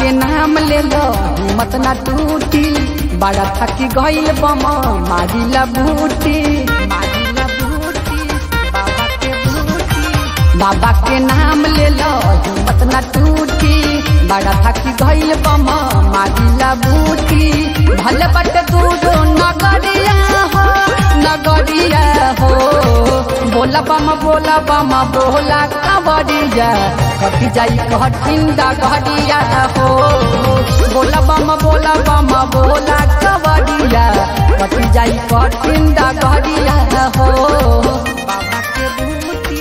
के नाम ले लो हिम्मत ना टूटी बड़ा थकी गईल बम मारिला बूटी मारिला बूटी बाबा के बूटी बाबा के नाम ले लो हिम्मत ना टूटी बड़ा थकी गईल बम मारिला बूटी भले बट दूर नगरिया हो नगरिया हो बोला बम बोला बम बोला कबरिया कटी जाई कठिन डगरिया हो बोला बम बोला बम बोला कबरिया कटी जाई कठिन डगरिया हो बाबा के बूटी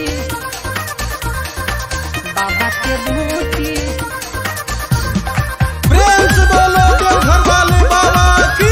बाबा के बूटी प्रेम से बोलो देवघर वाले बाबा की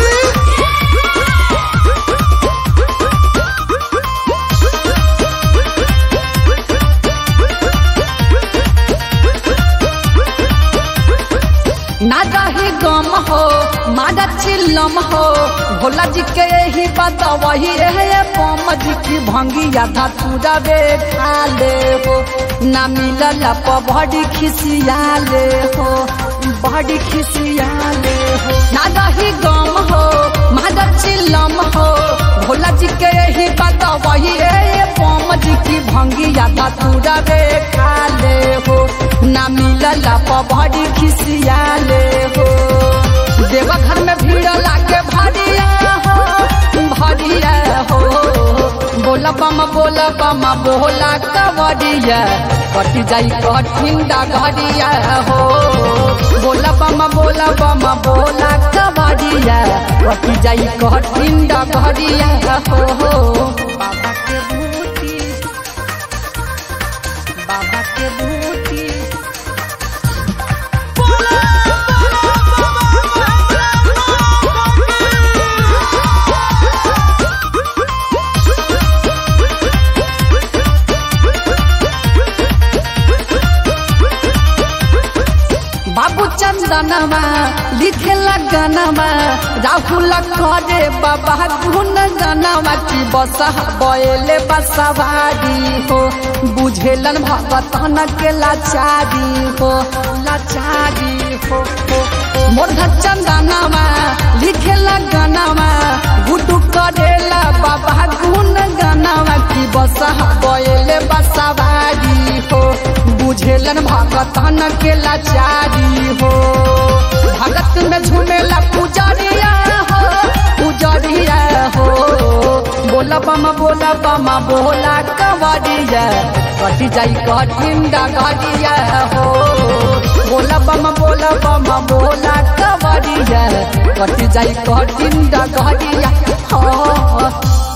ना रही गम हो मारा चिल्लम हो भोला जी के यही बात वही रहे पम जी की भंगिया धतूरा बे खा ले हो ना मिलल प बड़ी खिसिया ले हो बड़ी खिसिया ले हो ना रही गम हो मारा चिल्लम हो भोला जी के यही बात वही रहे पम जी की भंगिया धतूरा बे खा ले हो ना मिलल प बड़ी खिसिया ले हो देवा घर में भीड़ लागे भरिया हो भरिया हो बोला बम बोला बम बोला कवरिया कटी जाई कठिन डगरिया हो बोला बम बोला बम बोला कवरिया कटी जाई कठिन डगरिया हो बाबा के बूटी बाबा के बूटी बाबू चंदनमा लिखे लगनमा राहुल करे बाबा गुन गनमा की बसा बयले बसवारी हो बुझेलन भगतन के लाचारी हो लाचारी हो हो मोर चंदनमा लिखे लगनमा गुडू करेला बाबा गुन गनमा की बसा बयले बसवारी हो बुझेलन भगतन के लाचारी हो भगत में झूमेला पुजरिया हो पुजरिया हो बोला बम बोला बम बोला कवरिया कटी जाई कठिन डगरिया हो बोला बम बोला बम बोला कवरिया कटी जाई कठिन डगरिया हो